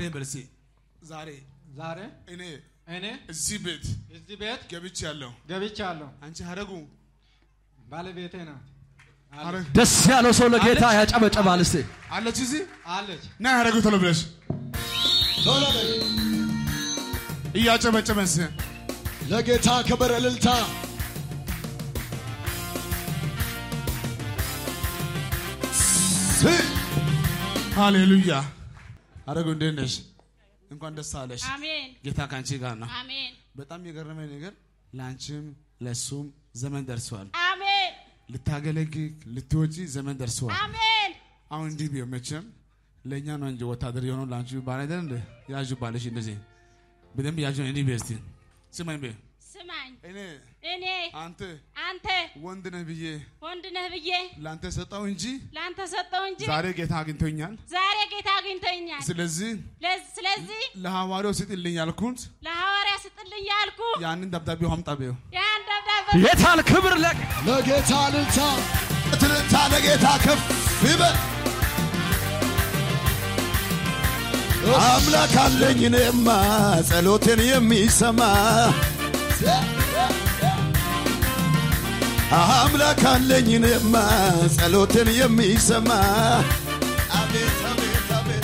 በልሴ ዛሬ ዛሬ እኔ እኔ እዚህ ቤት እዚህ ቤት ገብቼ ያለሁ ገብቻለሁ። አንቺ ሀረጉ ባለቤቴ ናት ሀረግ ደስ ያለው ሰው ለጌታ ያጨበጨባል። እስቲ አለች እዚህ አለች። ና ሀረጉ ቶሎ ብለሽ እያጨበጨበስ ለጌታ ክብር እልልታ ሃሌሉያ ሀረጉ እንዴት ነሽ? እንኳን ደስ አለሽ። አሜን ጌታ ከአንቺ ጋር ነው። አሜን በጣም የገረመኝ ነገር ለአንቺም ለእሱም ዘመን ደርሰዋል። አሜን ልታገለግል ልትወጪ ዘመን ደርሰዋል። አሜን አሁን እንዲህ ቢሆን መቼም ለእኛ ነው እንጂ ወታደር የሆነው ለአንቺ ባል አይደል እንደ ያዡ ባለሽ እንደዚህ በደንብ ያዡ እንዲህ ቤ እስቲ ስማኝ ቤ ስማኝ እኔ እኔ አንተ አንተ ወንድ ነህ ብዬ ወንድ ነህ ብዬ ለአንተ ሰጠው እንጂ ለአንተ ሰጠው እንጂ ዛሬ ጌታ አግኝቶኛል። ዛሬ ጌታ አግኝቶኛል። ስለዚህ ለዝ- ስለዚህ ለሐዋርያው ስጥልኝ ያልኩት ለሐዋርያ ስጥልኝ ያልኩ ያንን ደብዳቤው አምጣ ቤው ያን ደብዳቤ የታል ክብር ለ ለጌታ እልልታ እልልታ ለጌታ ከፍ ይበል አምላክ አለኝ እኔማ ጸሎቴን የሚሰማ አምላክ አለኝ እኔማ ጸሎቴን የሚሰማ አቤት አቤት አቤት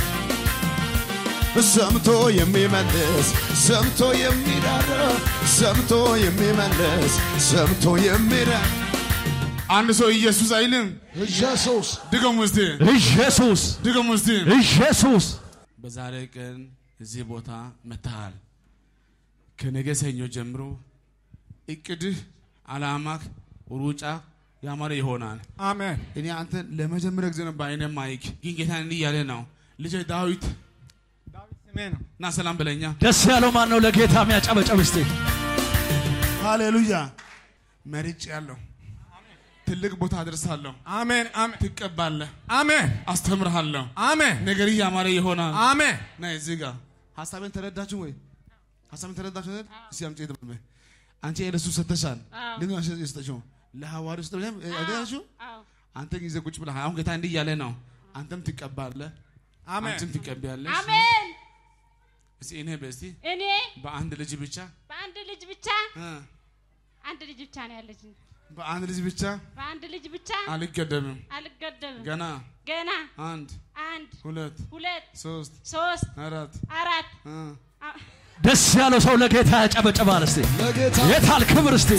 ሰምቶ የሚመልስ ሰምቶ የሚራራ ሰምቶ የሚመልስ ሰምቶ የሚራራ አንድ ሰው ኢየሱስ አይልም። ኢየሱስ ድገሙ እስቲ ኢየሱስ ድገሙ እስቲ። ኢየሱስ በዛሬ ቀን እዚህ ቦታ መጥተሃል። ከነገ ሰኞ ጀምሮ እቅድህ፣ አላማክ፣ ሩጫ ያማረ ይሆናል። አሜን እኔ አንተን ለመጀመሪያ ጊዜ ነው በአይነ ማይክ ግን ጌታ እንዲህ እያለ ነው ልጄ ዳዊት ዳዊት ስሜ ነው። እና ሰላም በለኛ። ደስ ያለው ማን ነው ለጌታ የሚያጨበጨብ? እስቲ ሃሌሉያ መርጭ ያለው ትልቅ ቦታ አደርሳለሁ። አሜን አሜን ትቀባለህ፣ አሜን አስተምርሃለሁ። አሜን ነገር ያማረ ይሆናል። አሜን ና እዚህ ጋር ሀሳቤን ተረዳችሁ ወይ? ሀሳቤን ተረዳችሁ አይደል? እስቲ አምጪ የተባለ አንቺ ለሱ ሰተሻል። አዎ። ለምን አንቺ የሰጠሽው ለሐዋርያው ሰጠሽ አይደላችሁ? አዎ አንተ ጊዜ ቁጭ ብለህ አሁን ጌታ እንዲህ እያለ ነው። አንተም ትቀባለህ፣ አሜን አንቺም ትቀቢያለሽ። አሜን እስቲ እኔ በስቲ እኔ በአንድ ልጅ ብቻ በአንድ ልጅ ብቻ እ አንድ ልጅ ብቻ ነው ያለችኝ። በአንድ ልጅ ብቻ በአንድ ልጅ ብቻ አልገደብም። አልገደብም። ገና ገና አንድ አንድ ሁለት ሁለት ሶስት ሶስት አራት አራት እ አ- ደስ ያለው ሰው ለጌታ ያጨበጨባል። እስቲ ለጌታ የታል ክብር? እስቲ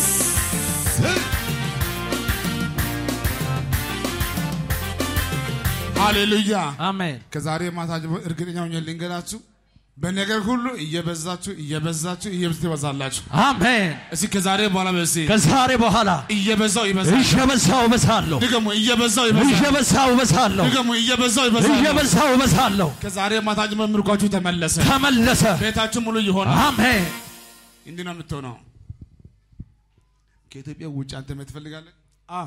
ሃሌሉያ አሜን። ከዛሬ ማታ ጀምሮ እርግጠኛ ሆኜ ልንገራችሁ በነገር ሁሉ እየበዛችሁ እየበዛችሁ እየበዛችሁ ትበዛላችሁ። አሜን። እስኪ ከዛሬ በኋላ በሲ ከዛሬ በኋላ እየበዛው ይበዛል። እየበዛው እበዛለሁ፣ ድገሙ እየበዛው ይበዛል። እየበዛው እበዛለሁ፣ ድገሙ እየበዛው ይበዛል። እየበዛው እበዛለሁ። ከዛሬ ማታ ጀምሮ ምርኳችሁ ተመለሰ። ተመለሰ። ቤታችሁ ሙሉ ይሆናል። አሜን። እንዲህ ነው የምትሆነው። ከኢትዮጵያ ውጭ አንተ መሄድ ትፈልጋለህ? አ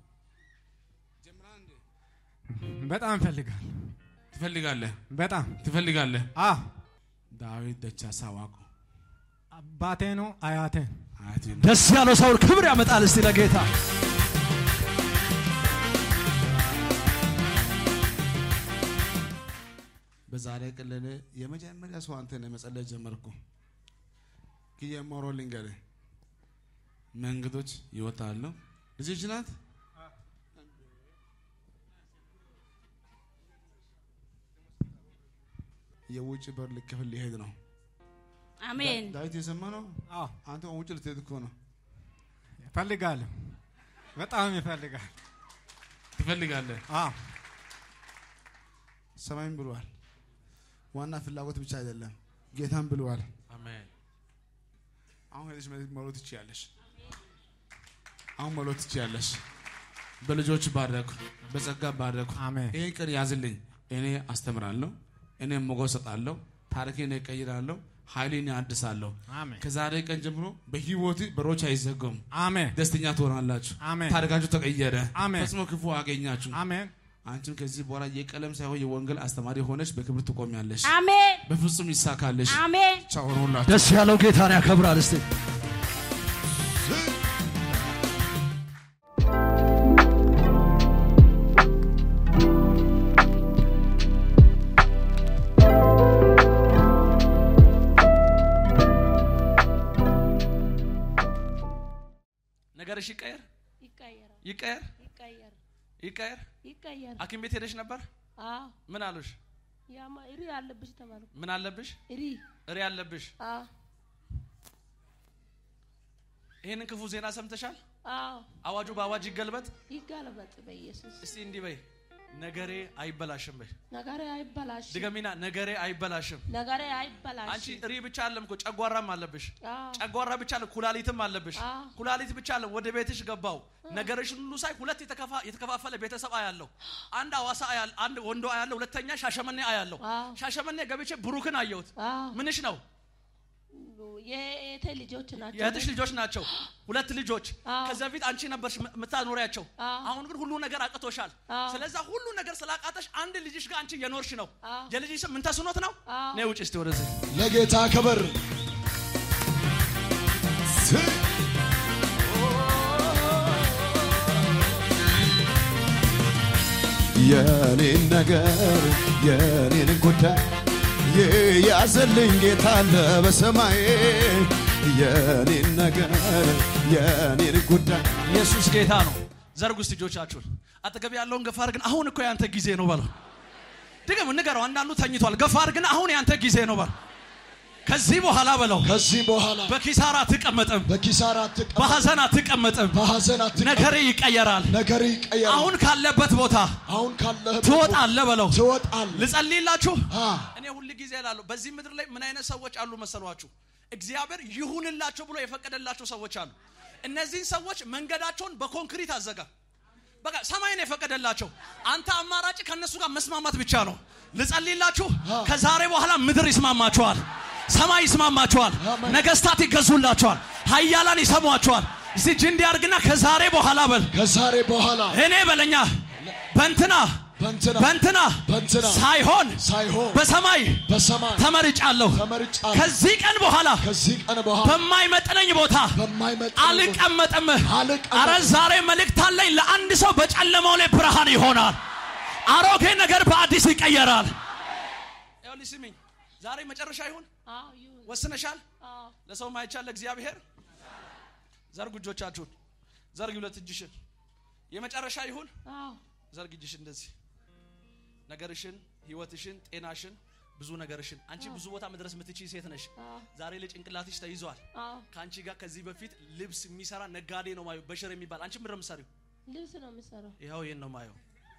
በጣም እፈልጋለሁ። ትፈልጋለህ? በጣም ትፈልጋለህ? አ ዳዊት ደቻሳ ዋቆ አባቴ ነው አያቴ አያቴ ነው። ደስ ያለው ሰው ክብር ያመጣል። እስቲ ለጌታ በዛሬ ቀን ለእኔ የመጀመሪያ ሰው አንተ ነህ መጸለይ ጀመርኩ። ግን የማወራው ልንገርህ፣ መንገዶች ይወጣሉ። ልጅሽ ናት። የውጭ በር ልከፍል ሊሄድ ነው። አሜን ዳዊት የሰማ ነው። አ አንተ ውጭ ልትሄድ እኮ ነው። እፈልጋለሁ። በጣም ይፈልጋል። ትፈልጋለህ። አ ሰማይም ብሏል። ዋና ፍላጎት ብቻ አይደለም፣ ጌታም ብለዋል። አሜን። አሁን ሄደሽ መሮጥ ትችያለሽ። አሁን መሮጥ ትችያለሽ። በልጆች ባረኩ፣ በጸጋ ባረኩ። አሜን ይሄን ቀን ያዝልኝ። እኔ አስተምራለሁ፣ እኔ ሞገስ እሰጣለሁ፣ ታሪኬን እቀይራለሁ፣ ኃይሌን አድሳለሁ። አሜን ከዛሬ ቀን ጀምሮ በህይወት በሮች አይዘጉም። አሜን ደስተኛ ትሆናላችሁ። አሜን ታሪካችሁ ተቀየረ። አሜን። ፈጽሞ ክፉ አገኛችሁ። አሜን አንቺም ከዚህ በኋላ የቀለም ሳይሆን የወንጌል አስተማሪ ሆነች በክብር ትቆሚያለሽ። አሜን በፍጹም ይሳካልሽ። አሜን ቻው ሆኖላችሁ ደስ ያለው ጌታን ያከብራል። እስቲ ነገርሽ ይቀየር ይቀየራል ይቀየር ይቀየር ይቀየር ይቀየር ሐኪም ቤት ሄደሽ ነበር? አዎ ምን አሉሽ? ያማ እሪ አለብሽ ተባልኩ ምን አለብሽ? እሪ እሪ አለብሽ። አዎ ይሄንን ክፉ ዜና ሰምተሻል? አዎ አዋጁ በአዋጅ ይገልበጥ። ይጋለበጥ በኢየሱስ እስቲ እንዲህ በይ፣ ነገሬ አይበላሽም በይ። ነገሬ አይበላሽ ድገሚና፣ ነገሬ አይበላሽም። ነገሬ አይበላሽ አንቺ እሪ ብቻ አለም እኮ ጨጓራም አለብሽ። አዎ ጨጓራ ብቻ አለ፣ ኩላሊትም አለብሽ። አዎ። ኩላሊት ብቻ አለ። ወደ ቤትሽ ገባው ነገርሽን ሁሉ ሳይ ሁለት የተከፋ- የተከፋፈለ ቤተሰብ አያለሁ። አንድ አዋሳ አያል፣ አንድ ወንዶ አያለሁ፣ ሁለተኛ ሻሸመኔ አያለሁ። አዎ። ሻሸመኔ ገብቼ ብሩክን አየሁት። አዎ ምንሽ ነው? የእህቴ ልጆች ናቸው የእህትሽ ልጆች ናቸው። ሁለት ልጆች አዎ። ከዚ በፊት አንቺ ነበርሽ ም- የምታኖሪያቸው። አዎ። አሁን ግን ሁሉ ነገር አቅቶሻል። አዎ። ስለዛ ሁሉ ነገር ስላቃተሽ አንድ ልጅሽ ጋር አንቺ እየኖርሽ ነው። አዎ። የልጅሽ ስም ምን ተስኖት ነው? አዎ። ነይ ውጭ እስቲ ወደዚህ። ለጌታ ክብር ስ- የኔን ነገር የኔን ጉዳይ የያዘልኝ ጌታ አለ በሰማይ የኔን ነገር የኔን ጉዳይ ኢየሱስ ጌታ ነው። ዘርጉ እስቲ እጆቻችሁን። አጠገብ ያለውን ገፋ አድርግን። አሁን እኮ ያንተ ጊዜ ነው በለው። ድገም፣ ንገረው። አንዳንዱ ተኝቷል። ገፋ አድርግን። አሁን ያንተ ጊዜ ነው በለው። ከዚህ በኋላ በለው ከዚህ በኋላ በኪሳራ አትቀመጥም፣ በኪሳራ አትቀመጥ፣ በሐዘን አትቀመጥም። በሐዘን አትቀመጥ፣ ነገር ይቀየራል። ነገር ይቀየራል። አሁን ካለበት ቦታ አሁን ካለህበት ትወጣለህ በለው። ትወጣለህ። ልጸልይላችሁ። አ እኔ ሁል ጊዜ እላለሁ በዚህ ምድር ላይ ምን አይነት ሰዎች አሉ መሰሏችሁ? እግዚአብሔር ይሁንላቸው ብሎ የፈቀደላቸው ሰዎች አሉ። እነዚህን ሰዎች መንገዳቸውን በኮንክሪት አዘጋ። በቃ ሰማይን የፈቀደላቸው አንተ አማራጭ ከእነሱ ጋር መስማማት ብቻ ነው። ልጸልይላችሁ። ከዛሬ በኋላ ምድር ይስማማቸዋል፣ ሰማይ ይስማማቸዋል፣ አሜን። ነገስታት ይገዙላቸዋል፣ ሀያላን ይሰሟቸዋል። እስቲ እጅ እንዲያርግና ከዛሬ በኋላ በል ከዛሬ በኋላ እኔ በለኛ በንትና በእንትና በንትና በእንትና ሳይሆን ሳይሆን በሰማይ በሰማይ ተመርጫለሁ። ተመርጫለሁ። ከዚህ ቀን በኋላ ከዚህ ቀን በኋላ በማይመጥነኝ ቦታ በማይመጣ አልቀመጥም። አልቀመጥም። አረ ዛሬ መልእክት አለኝ ለአንድ ሰው በጨለማው ላይ ብርሃን ይሆናል። አሮጌ ነገር በአዲስ ይቀየራል። ይኸውልሽ ስሚኝ፣ ዛሬ መጨረሻ ይሁን አዎ ይሁን ወስነሻል። አዎ ለሰው ማይቻል ለእግዚአብሔር ዘርጉ እጆቻችሁን፣ ዘርጊ ሁለት እጅሽን። የመጨረሻ ይሁን አዎ ዘርግ እጅሽን እንደዚህ ነገርሽን፣ ህይወትሽን፣ ጤናሽን፣ ብዙ ነገርሽን አንቺ ብዙ ቦታ መድረስ የምትችይ ሴት ነሽ። አዎ ዛሬ ላይ ጭንቅላትሽ ተይዟል። አዎ ከአንቺ ጋር ከዚህ በፊት ልብስ የሚሰራ ነጋዴ ነው ማየው፣ በሽር የሚባል አንቺ ምንድን ነው የምትሰሪው? ልብስ ነው የምሰራው ይኸው ይሄን ነው ማየው፣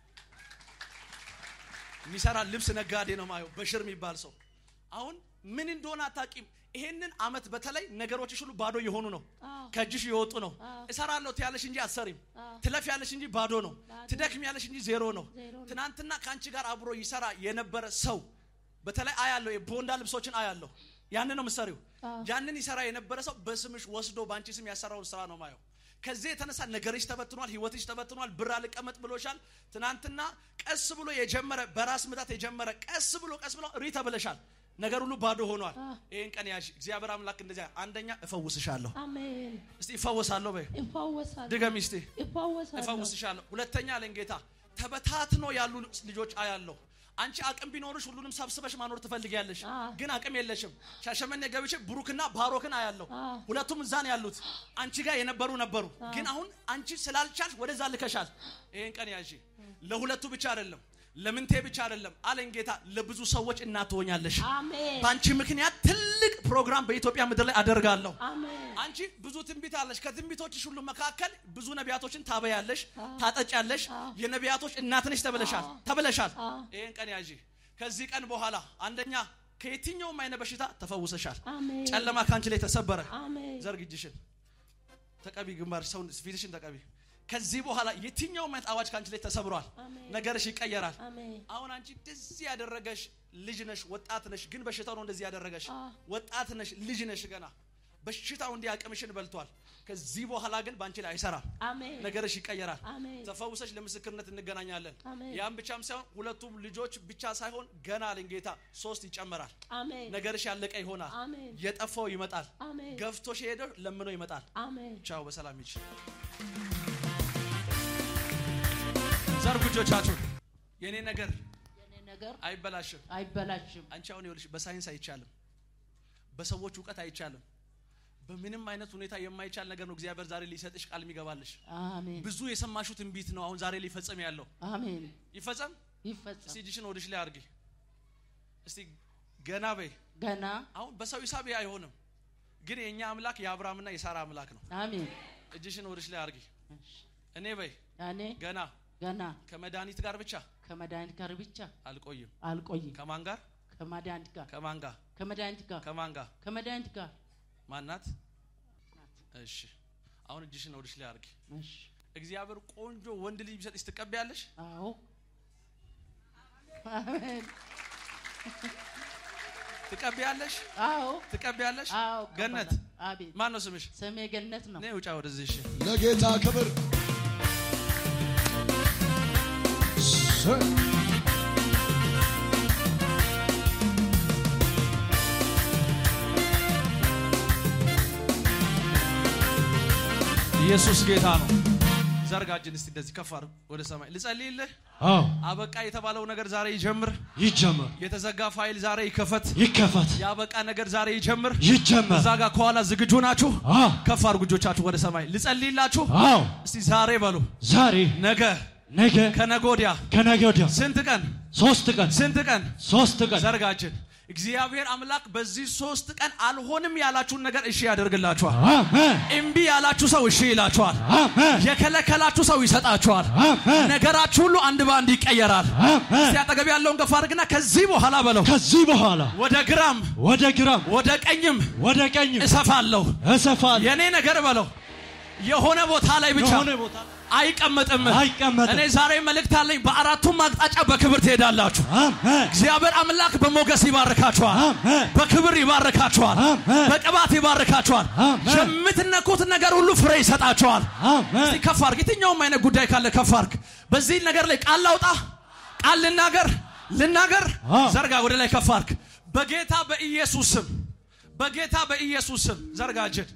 የሚሰራ ልብስ ነጋዴ ነው ማየው፣ በሽር የሚባል ሰው። አሁን ምን እንደሆነ አታቂም። ይሄንን አመት በተለይ ነገሮችሽ ሁሉ ባዶ የሆኑ ነው፣ አዎ ከእጅሽ የወጡ ነው። አዎ። እሰራለሁ ትያለሽ እንጂ አትሰሪም። አዎ ትለፍ ያለሽ እንጂ ባዶ ነው። ባዶ። ትደክም ያለሽ እንጂ ዜሮ ነው። ዜሮ ነው። ትናንትና ከአንቺ ጋር አብሮ ይሰራ የነበረ ሰው በተለይ አያለሁ፣ የቦንዳ ልብሶችን አያለሁ። ያንን ነው ምሰሪው። አዎ። ያንን ይሰራ የነበረ ሰው በስምሽ ወስዶ በአንቺ ስም ያሰራውን ስራ ነው ማየው። ከዚህ የተነሳ ነገርሽ ተበትኗል፣ ህይወትሽ ተበትኗል። ብር አልቀመጥ ብሎሻል። ትናንትና ቀስ ብሎ የጀመረ በራስ ምታት የጀመረ ቀስ ብሎ ቀስ ብሎ ሪ ተብለሻል። ነገር ሁሉ ባዶ ሆኗል። አዎ። ይህን ቀን ያዥ። እግዚአብሔር አምላክ እንደዚያ አንደኛ እፈውስሻለሁ። አሜን እስቲ እፈወሳለሁ በይ ይፈወሳል ድገሚ እስቲ ይፈወሳል እፈውስሻለሁ። ሁለተኛ አለኝ ጌታ ተበታትኖ ያሉ ልጆች አያለሁ። አንቺ አቅም ቢኖርሽ ሁሉንም ሰብስበሽ ማኖር ትፈልጊያለሽ፣ አዎ። ግን አቅም የለሽም። ሻሸመኔ ገብቼ ብሩክና ባሮክን አያለሁ። አዎ። ሁለቱም እዛ ነው ያሉት። አንቺ ጋር የነበሩ ነበሩ፣ ግን አሁን አንቺ ስላልቻልሽ ወደዛ ልከሻል። ይሄን ቀን ያዢ። ለሁለቱ ብቻ አይደለም፣ ለምንቴ ብቻ አይደለም አለኝ ጌታ፣ ለብዙ ሰዎች እናት ትሆኛለሽ። አሜን በአንቺ ምክንያት ትልቅ ፕሮግራም በኢትዮጵያ ምድር ላይ አደርጋለሁ። አሜን አንቺ ብዙ ትንቢት አለሽ። ከትንቢቶችሽ ሁሉ መካከል ብዙ ነቢያቶችን ታበያለሽ፣ ታጠጫለሽ። የነቢያቶች እናት ነሽ ተብለሻል ተብለሻል። አዎ። ይሄን ቀን ያዢ። ከዚህ ቀን በኋላ አንደኛ ከየትኛውም አይነት በሽታ ተፈውሰሻል። አሜን ጨለማ ከአንቺ ላይ ተሰበረ። አሜን ዘርግ እጅሽን ተቀቢ፣ ግንባር ሰው ፊትሽን ተቀቢ። ከዚህ በኋላ የትኛውም አይነት አዋጅ ከአንቺ ላይ ተሰብሯል። አሜን ነገርሽ ይቀየራል። አሜን አሁን አንቺ እንደዚህ ያደረገሽ ልጅ ነሽ፣ ወጣት ነሽ። ግን በሽታው ነው እንደዚህ ያደረገሽ። አዎ። ወጣት ነሽ፣ ልጅ ነሽ ገና በሽታው እንዲህ አቅምሽን በልቷል። ከዚህ በኋላ ግን በአንቺ ላይ አይሰራም። አሜን ነገርሽ ይቀየራል። አሜን ተፈውሰሽ ለምስክርነት እንገናኛለን። አሜን ያም ብቻም ሳይሆን ሁለቱም ልጆች ብቻ ሳይሆን ገና አለኝ ጌታ ሶስት ይጨመራል። አሜን ነገርሽ ያለቀ ይሆናል። አሜን የጠፋው ይመጣል። አሜን ገፍቶሽ ሄደው ለምኖ ይመጣል። አሜን ቻው፣ በሰላም ሂጂ። ዘርጉ እጆቻችሁን። የኔ ነገር የኔ ነገር አይበላሽም። አይበላሽም። አንቺ አሁን ይኸውልሽ በሳይንስ አይቻልም፣ በሰዎች እውቀት አይቻልም፣ በምንም አይነት ሁኔታ የማይቻል ነገር ነው እግዚአብሔር ዛሬ ሊሰጥሽ ቃል የሚገባልሽ አሜን ብዙ የሰማሹ ትንቢት ነው አሁን ዛሬ ሊፈጸም ያለው አሜን ይፈጸም ይፈጸም እስቲ እጅሽን ወደሽ ላይ አድርጊ እስቲ ገና በይ ገና አሁን በሰው ሂሳብ አይሆንም ግን የእኛ አምላክ የአብርሃምና የሳራ አምላክ ነው አሜን እጅሽን ወደሽ ላይ አድርጊ እኔ በይ እኔ ገና ገና ከመድኃኒት ጋር ብቻ ከመድኃኒት ጋር ብቻ አልቆይም አልቆይም ከማን ጋር ከመድኃኒት ጋር ከማን ጋር ከመድኃኒት ጋር ከማን ጋር ከመድኃኒት ጋር ማናት እሺ አሁን እጅሽን ወደሽ ላይ አድርጊ እሺ እግዚአብሔር ቆንጆ ወንድ ልጅ ቢሰጥሽ ትቀበያለሽ አዎ አሜን ትቀበያለሽ አዎ ትቀበያለሽ አዎ ገነት እቀበላለሁ። አቤት ማን ነው ስምሽ ስሜ ገነት ነው ነይ ውጫ ወደዚህ እሺ ለጌታ ክብር ኢየሱስ ጌታ ነው ዘርጋጅን እስቲ እንደዚህ ከፍ አድርግ ወደ ሰማይ ልጸልይልህ አዎ አበቃ የተባለው ነገር ዛሬ ይጀምር ይጀመር የተዘጋ ፋይል ዛሬ ይከፈት ይከፈት ያበቃ ነገር ዛሬ ይጀምር ይጀመር እዛ ጋር ከኋላ ዝግጁ ናችሁ አዎ ከፍ አድርጉ እጆቻችሁ ወደ ሰማይ ልጸልይላችሁ አዎ እስቲ ዛሬ በሉ ዛሬ ነገ ነገ ከነገ ወዲያ ከነገ ወዲያ ስንት ቀን ሶስት ቀን ስንት ቀን ሶስት ቀን ዘርጋችን እግዚአብሔር አምላክ በዚህ ሶስት ቀን አልሆንም ያላችሁን ነገር እሺ ያደርግላችኋል አሜን እምቢ ያላችሁ ሰው እሺ ይላችኋል አሜን የከለከላችሁ ሰው ይሰጣችኋል አሜን ነገራችሁ ሁሉ አንድ በአንድ ይቀየራል አሜን እስቲ አጠገብ ያለውን ገፋ አድርግና ከዚህ በኋላ በለው ከዚህ በኋላ ወደ ግራም ወደ ግራም ወደ ቀኝም ወደ ቀኝ እሰፋለሁ እሰፋለሁ የኔ ነገር በለው የሆነ ቦታ ላይ ብቻ የሆነ ቦታ አይቀመጥም አይቀመጥም። እኔ ዛሬ መልእክት አለኝ በአራቱም አቅጣጫ በክብር ትሄዳላችሁ አሜን እግዚአብሔር አምላክ በሞገስ ይባርካችኋል አሜን በክብር ይባርካችኋል አሜን በቅባት ይባርካችኋል አሜን። የምትነኩት ነገር ሁሉ ፍሬ ይሰጣችኋል አሜን እስቲ ከፍ አርግ የትኛውም አይነት ጉዳይ ካለ ከፍ አርግ በዚህ ነገር ላይ ቃል ላውጣ ቃል ልናገር ልናገር አዎ። ዘርጋ ወደ ላይ ከፍ አርግ በጌታ በኢየሱስ ስም በጌታ በኢየሱስ ስም ዘርጋ እጅን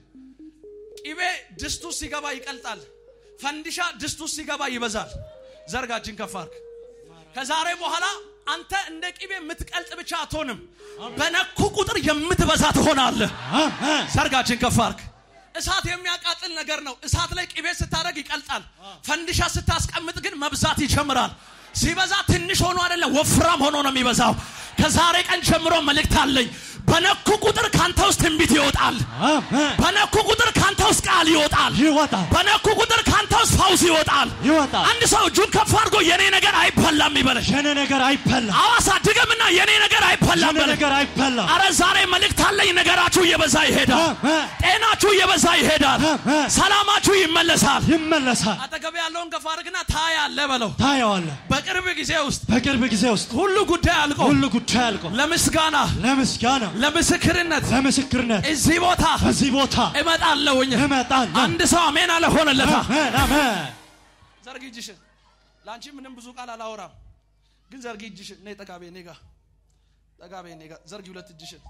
ቂቤ ድስቱ ሲገባ ይቀልጣል ፈንዲሻ ድስቱ ሲገባ ይበዛል ዘርጋ እጅን ከፍ አርግ ከዛሬ በኋላ አንተ እንደ ቂቤ የምትቀልጥ ብቻ አትሆንም በነኩ ቁጥር የምትበዛ ትሆናለህ አሜን ሰርጋችን ከፍ አርግ እሳት የሚያቃጥል ነገር ነው እሳት ላይ ቅቤ ስታደርግ ይቀልጣል ፈንዲሻ ስታስቀምጥ ግን መብዛት ይጀምራል ሲበዛ ትንሽ ሆኖ አይደለም ወፍራም ሆኖ ነው የሚበዛው ከዛሬ ቀን ጀምሮ መልእክት አለኝ በነኩ ቁጥር ካንተ ውስጥ ትንቢት ይወጣል አሜን በነኩ ቁጥር ካንተ ውስጥ ቃል ይወጣል ይወጣል በነኩ ቁጥር ካንተ ውስጥ ፈውስ ይወጣል ይወጣል አንድ ሰው እጁን ከፍ አድርጎ የኔ ነገር አይበላም ይበለሽ የኔ ነገር አይበላም አዋሳ ድገምና የኔ ነገር አይበላም የኔ በለሽ ነገር አይበላም አረ ዛሬ መልእክት አለኝ ነገራችሁ እየበዛ ይሄዳል አሜን ጤናችሁ እየበዛ ይሄዳል አሜን ሰላማችሁ ይመለሳል ይመለሳል አጠገብ ያለውን ገፋ አድርግና ታያለ በለው ታየዋለህ በቅርብ ጊዜ ውስጥ በቅርብ ጊዜ ውስጥ ሁሉ ጉዳይ አልቆ ሁሉ ጉዳይ አልቆ ለምስጋና ለምስጋና ለምስክርነት ለምስክርነት እዚህ ቦታ በዚህ ቦታ እመጣለሁኝ እመጣለሁ አንድ ሰው አሜን አለ ሆነለታ አሜን አሜን ዘርጊ እጅሽን ለአንቺ ምንም ብዙ ቃል አላወራም ግን ዘርጊ እጅሽን እኔ ጠጋቤ እኔ ጋ ጠጋቤ እኔ ጋ ዘርጊ ሁለት እጅሽን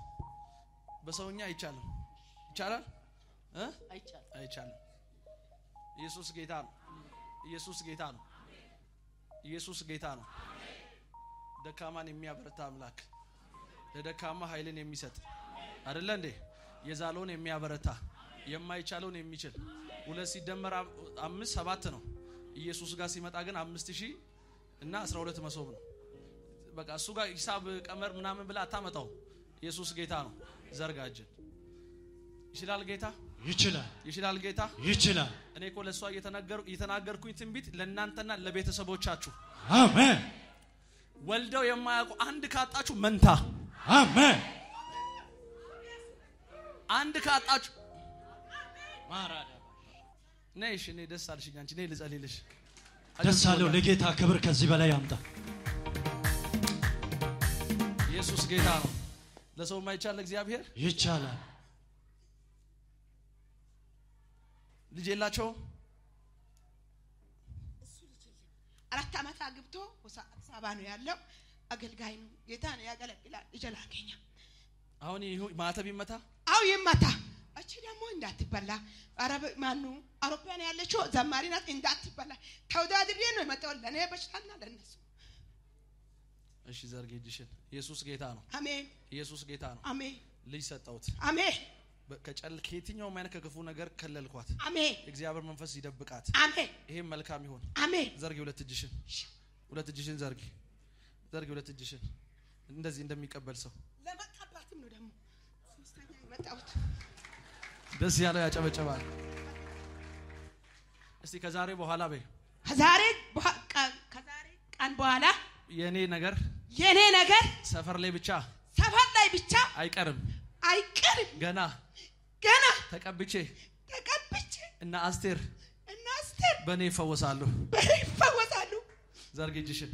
በሰውኛ አይቻልም ይቻላል እ አይቻልም አይቻልም ኢየሱስ ጌታ ነው ኢየሱስ ጌታ ነው ኢየሱስ ጌታ ነው ደካማን የሚያበረታ አምላክ ለደካማ ኃይልን የሚሰጥ አይደለ እንዴ የዛለውን የሚያበረታ የማይቻለውን የሚችል ሁለት ሲደመር አም- አምስት ሰባት ነው ኢየሱስ ጋር ሲመጣ ግን አምስት ሺህ እና አስራ ሁለት መሶብ ነው በቃ እሱ ጋር ሂሳብ ቀመር ምናምን ብላ አታመጣው ኢየሱስ ጌታ ነው ዘርጋጅን ይችላል ጌታ ይችላል ይችላል ጌታ ይችላል እኔ እኮ ለእሷ እየተናገሩ- እየተናገርኩኝ ትንቢት ለእናንተና ለቤተሰቦቻችሁ አሜን ወልደው የማያውቁ አንድ ካጣችሁ መንታ አሜን አንድ ካጣችሁ ነይ እሺ እኔ ደስ አልሽኝ አንቺ ነይ ልጸልይልሽ ደስ አለው ለጌታ ክብር ከዚህ በላይ ያምጣ ኢየሱስ ጌታ ነው ለሰው የማይቻል እግዚአብሔር ይቻላል ልጅ የላቸውም አራት ዓመት አግብቶ ሆሳ- አዲስ አበባ ነው ያለው። አገልጋይ ነው። ጌታ ነው ያገለግላል። ልጅ ላገኘ አሁን ይሁ ማተብ ይመታ አው ይመታ። እቺ ደግሞ እንዳትበላ አረብ ማኑ አውሮፕላን ያለችው ዘማሪ ናት። እንዳትበላ ተወዳድሬ ነው የመጣው ለእኔ በሽታና ለእነሱ። እሺ ዘርጌ እጅሽን ኢየሱስ ጌታ ነው አሜን ኢየሱስ ጌታ ነው አሜን ልጅ ሰጠውት አሜን በ- ከጨል- ከየትኛውም አይነት ከክፉ ነገር ከለልኳት አሜን የእግዚአብሔር መንፈስ ይደብቃት አሜን ይሄም መልካም ይሆን አሜን ዘርጊ ሁለት እጅሽን ሁለት እጅሽን ዘርጊ ዘርጊ ሁለት እጅሽን እንደዚህ እንደሚቀበል ሰው ለመቀባትም ነው ደግሞ ሶስተኛ የመጣሁት ደስ ያለው ያጨበጨባል እስቲ ከዛሬ በኋላ በይ ከዛሬ በኋ- ቀ- ከዛሬ ቀን በኋላ የእኔ ነገር የኔ ነገር ሰፈር ላይ ብቻ ሰፈር ላይ ብቻ አይቀርም አይቀርም ገና ገና ተቀብቼ ተቀብቼ እና አስቴር እና አስቴር በእኔ ይፈወሳሉ በእኔ ይፈወሳሉ ዘርጊ እጅሽን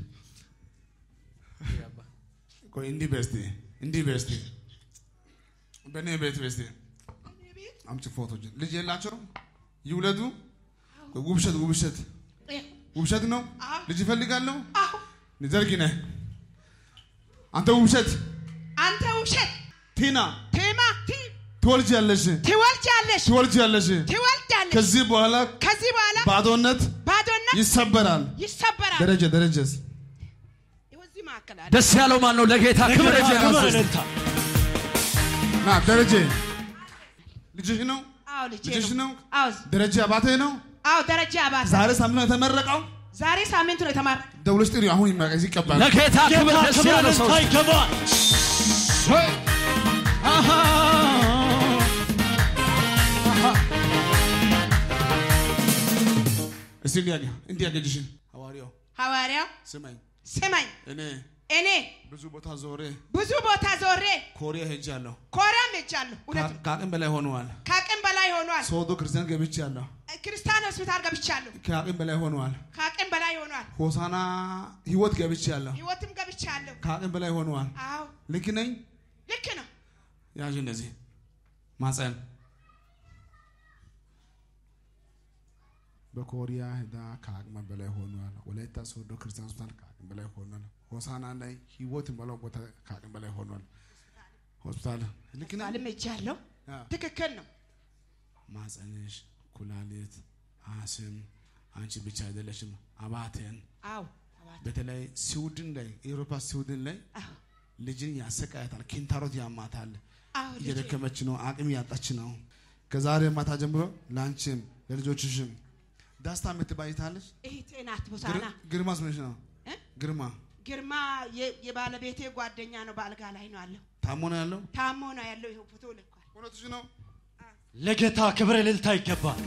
ያባ ቆይ እንዲህ በስቲ እንዲህ በስቲ በእኔ ቤት በስቲ እኔ ቤት አምጪ ፎቶችን ልጅ የላቸው ይውለዱ ውብሸት ውብሸት ይኸው፣ ውብሸት ነው አዎ። ልጅ ይፈልጋለሁ አሁ ዘርጊ ነህ አንተ ውብሸት አንተ ውሸት ቲና ቴማ ቲ ትወልጃለሽ ትወልጃለሽ ትወልጃለሽ ትወልዳለሽ ከዚህ በኋላ ከዚህ በኋላ ባዶነት ባዶነት ይሰበራል ይሰበራል ደረጀ ደረጀስ እዚህ መካከል አለ ደስ ያለው ማን ነው? ለጌታ ክብር ለጌታ እጅ ክብር ያንሱ። እልልታ ና ደረጀ ልጅሽ ነው አዎ ልጄ ልጅሽ ነው ነው አዎ ደረጀ አባቴ ነው አዎ ደረጃ አባሳ ዛሬ ሳምንት ነው የተመረቀው ዛሬ ሳምንት ነው የተማረ ደውለሽ ጥሪ አሁን ይመረቅ ይቀባል ለጌታ ክብር ጌታ ደስ ክብር ያለው ሰው እልልታ ይገባል አሃ። እስቲ እንዲያገ እንዲያገ ልጅሽን ሐዋርያው ሐዋርያው ስማኝ ስማኝ እኔ እኔ ብዙ ቦታ ዞሬ ብዙ ቦታ ዞሬ ኮሪያ ሄጃለሁ ኮሪያም ሄጃለሁ እውነት ነው። ከአቅም በላይ ሆነዋል ከአቅም በላይ ሆኗል ሶዶ ክርስቲያን ገብቻለሁ ክርስቲያን ሆስፒታል ገብቻለሁ ከአቅም በላይ ሆነዋል ከአቅም በላይ ሆኗል ሆሳና ህይወት ገብቻለሁ ህይወትም ገብቻለሁ ከአቅም በላይ ሆነዋል አዎ ልክ ነኝ ልክ ነው ያዥ እንደዚህ ማፀን በኮሪያ ሄዳ ከአቅመ በላይ ሆኗል። ወላይታ ሶዶ ክርስቲያን ሆስፒታል ከአቅም በላይ ሆኗል። ሆሳና ላይ ህይወት የሞላው ቦታ ከአቅም በላይ ሆኗል። ሆስፒታል ልክ ነኝ። ሆስፒታልም ሄጃለሁ አዎ። ትክክል ነው ማፀንሽ፣ ኩላሊት፣ አስም አንቺ ብቻ አይደለሽም። አባቴን አዎ በተለይ ስዊድን ላይ ኤሮፓ ስዊድን ላይ አዎ ልጅን ያሰቃያታል። ኪንታሮት ያማታል። አዎ ልጄ እየደከመች ነው፣ አቅም ያጣች ነው። ከዛሬ ማታ ጀምሮ ለአንቺም ለልጆችሽም ዳስታ የምትባይታለች። እህቴ ናት ቦሳና ግርማስ ምንሽ ነው? እ? ግርማ ግርማ የ- የባለቤቴ ጓደኛ ነው በአልጋ ላይ ነው አለው ታሞ ነው ያለው። ታሞ ነው ያለው ይኸው ፎቶ ልኳል እውነትሽ ነው። ለጌታ ክብር እልልታ ይገባል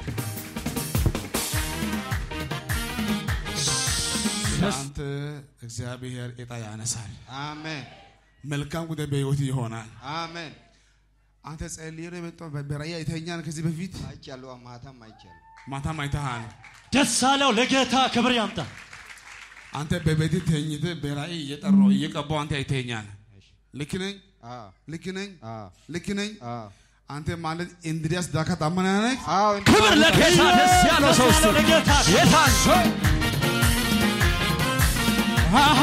አንተ እግዚአብሔር እጣ ያነሳል። አሜን መልካም ጉዳይ በህይወት ይሆናል። አሜን። አንተ ጸልዬ ነው የመጣው። በራእይ አይተኸኛል። ከዚህ በፊት አይቻለሁ፣ ማታም አይቻለሁ። ማታም አይተሃል። ደስ አለው ለጌታ ክብር ያምጣ አንተ በቤት ተኝተህ በራእይ እየጠራው እየቀባው አንተ አይተኸኛል። ልክ ነኝ፣ አዎ ልክ ነኝ፣ አዎ ልክ ነኝ። አዎ አንተ ማለት እንድሪያስ ዳካ ታመና ነህ። አዎ ክብር ለጌታ ደስ ያለው ሰው ደስ እስቲ ያለው ለጌታ ጌታን አሃ።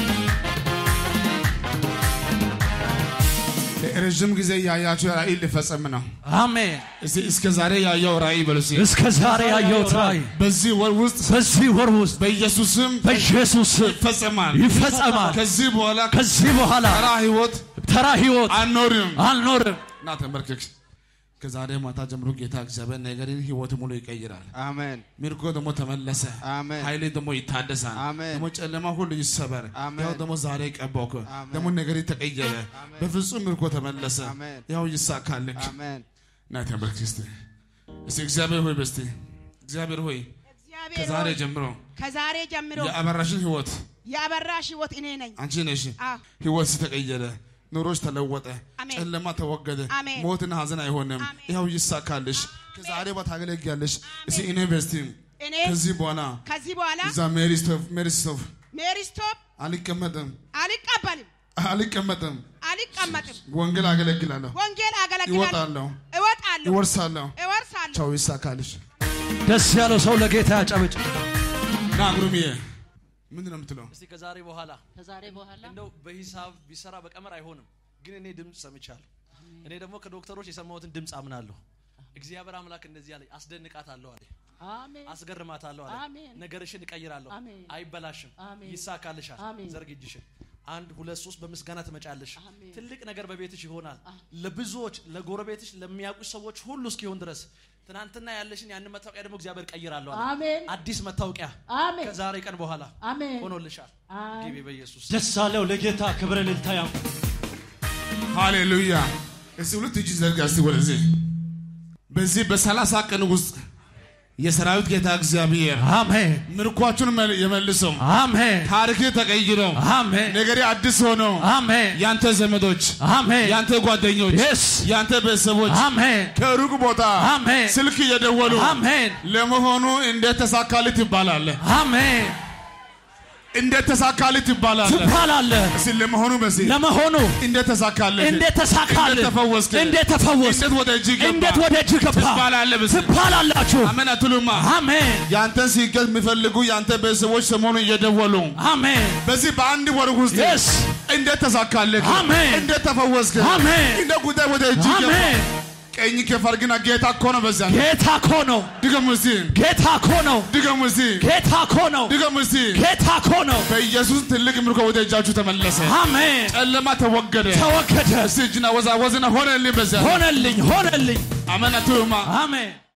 ረዥም ጊዜ ያያቸው ራእይ ሊፈጸም ነው። አሜን እስቲ እስከ ዛሬ ያየው ራእይ በሉ እስቲ። እስከ ዛሬ ያየሁት ራእይ በዚህ ወር ውስጥ በዚህ ወር ውስጥ በኢየሱስም በኢየሱስ ስም ይፈጸማል። ይፈጸማል ከዚህ በኋላ ከዚህ በኋላ ተራ ህይወት ተራ ህይወት አልኖርም። አልኖርም እና ተመልከክ። ከዛሬ ማታ ጀምሮ ጌታ እግዚአብሔር ነገርን ህይወት ሙሉ ይቀይራል። አሜን ምርኮ ደግሞ ተመለሰ። አሜን ኃይሌ ደግሞ ይታደሳል። አሜን። ደግሞ ጨለማ ሁሉ ይሰበር። አሜን። ያው ደግሞ ዛሬ ቀባውክ አሜን። ደግሞ ነገር ተቀየረ። በፍጹም ምርኮ ተመለሰ። አሜን። ያው ይሳካልክ። አሜን እና ተመልከክ እስቲ እስቲ እግዚአብሔር ሆይ በስቲ እግዚአብሔር ሆይ እግዚአብሔር ከዛሬ ሆይ፣ ጀምሮ ከዛሬ ጀምሮ የአበራሽን ህይወት የአበራሽ ህይወት እኔ ነኝ አንቺ ነሽ። አዎ ህይወት ተቀየረ። ኑሮች ተለወጠ። አሜን። ጨለማ ተወገደ። አሜን። ሞትና ሀዘን አይሆንም። አሜን። ይኸው ይሳካልሽ። ከዛሬ በኋላ ታገለግያለሽ። እስቲ እኔ በስቲ እኔ ከዚህ በኋላ ከዚህ በኋላ እዛ ሜሪ ስቶፍ ሜሪ ስቶፍ ሜሪ ስቶፕ አልቀመጥም አልቀበልም አልቀመጥም። አልቀመጥም ወንጌል አገለግላለሁ፣ ወንጌል አገለግላለሁ ይወጣለሁ፣ እወጣለሁ ይወርሳለሁ። እወርሳለሁ ቻው ይሳካልሽ። ደስ ያለው ሰው ለጌታ ያጨብጭ ና ጉሩምዬ ምንድን ነው የምትለው? እስቲ ከዛሬ በኋላ ከዛሬ በኋላ እንደው በሂሳብ ቢሰራ በቀመር አይሆንም፣ ግን እኔ ድምፅ ሰምቻለሁ። እኔ ደግሞ ከዶክተሮች የሰማሁትን ድምፅ አምናለሁ። እግዚአብሔር አምላክ እንደዚህ አለኝ፣ አስደንቃታለሁ አለ፣ አሜን አስገርማታለሁ አለ፣ አሜን። ነገርሽን እቀይራለሁ፣ አሜን። አይበላሽም፣ አሜን። ይሳካልሻል። አሜን። ዘርግ እጅሽን አንድ ሁለት ሶስት በምስጋና ትመጫለሽ አሜን። ትልቅ ነገር በቤትሽ ይሆናል ለብዙዎች ለጎረቤትሽ ለሚያውቁ ሰዎች ሁሉ እስኪሆን ድረስ ትናንትና ያለሽን ያንን መታወቂያ ደግሞ እግዚአብሔር ቀይራለሁ አለ። አሜን አዲስ መታወቂያ አሜን ከዛሬ ቀን በኋላ አሜን ሆኖልሻል አሜን። ግቢ በኢየሱስ ደስ አለው ለጌታ ክብር እልልታ ያምጣ። ሃሌሉያ። እስቲ ሁለት እጅ ዘርጋ እስቲ ወደዚህ። በዚህ በሰላሳ ቀን ውስጥ የሰራዊት ጌታ እግዚአብሔር አሜን ምርኳችሁን መል- የመልሰው አሜን ታሪክ ተቀይሮ አሜን ነገሬ አዲስ ሆኖ አሜን ያንተ ዘመዶች አሜን ያንተ ጓደኞች Yes. ያንተ ቤተሰቦች አሜን ከሩቅ ቦታ አሜን ስልክ እየደወሉ አሜን ለመሆኑ እንዴት ተሳካልህ ትባላለህ? አሜን እንዴት ተሳካልህ ትባላለህ? ትባላለህ እስኪ ለመሆኑ በዚህ ለመሆኑ እንዴት ተሳካልህ? እንዴት ተሳካልህ እንዴት ተፈወስክ? እንዴት ተፈወስክ እንዴት ወደ እጅ ገባ? እንዴት ወደ እጅ ገባ ትባላለህ በዚህ ትባላላችሁ አሜን አትሉማ? አሜን ያንተን ሲገዝ የሚፈልጉ ያንተ ቤተሰቦች ሰሞኑን እየደወሉ አሜን በዚህ በአንድ ወር ውስጥ Yes. እንዴት ተሳካልህ? አሜን። እንዴት ተፈወስክ? አሜን። እንዴት ጉዳይ ወደ እጅ ገባ? አሜን ቀኝ ከፍ አድርግና ጌታ እኮ ነው። በዚያ ጌታ እኮ ነው ድገሙ እስቲ፣ ጌታ እኮ ነው ድገሙ እስቲ፣ ጌታ እኮ ነው ድገሙ እስቲ። ጌታ እኮ ነው በኢየሱስ ትልቅ ምርኮ ወደ እጃችሁ ተመለሰ። አሜን ጨለማ ተወገደ። ተወገደ እስቲ እጅና ወዛወዝና ሆነልኝ። በዚያ ሆነልኝ ሆነልኝ አሜን አትሉማ? አሜን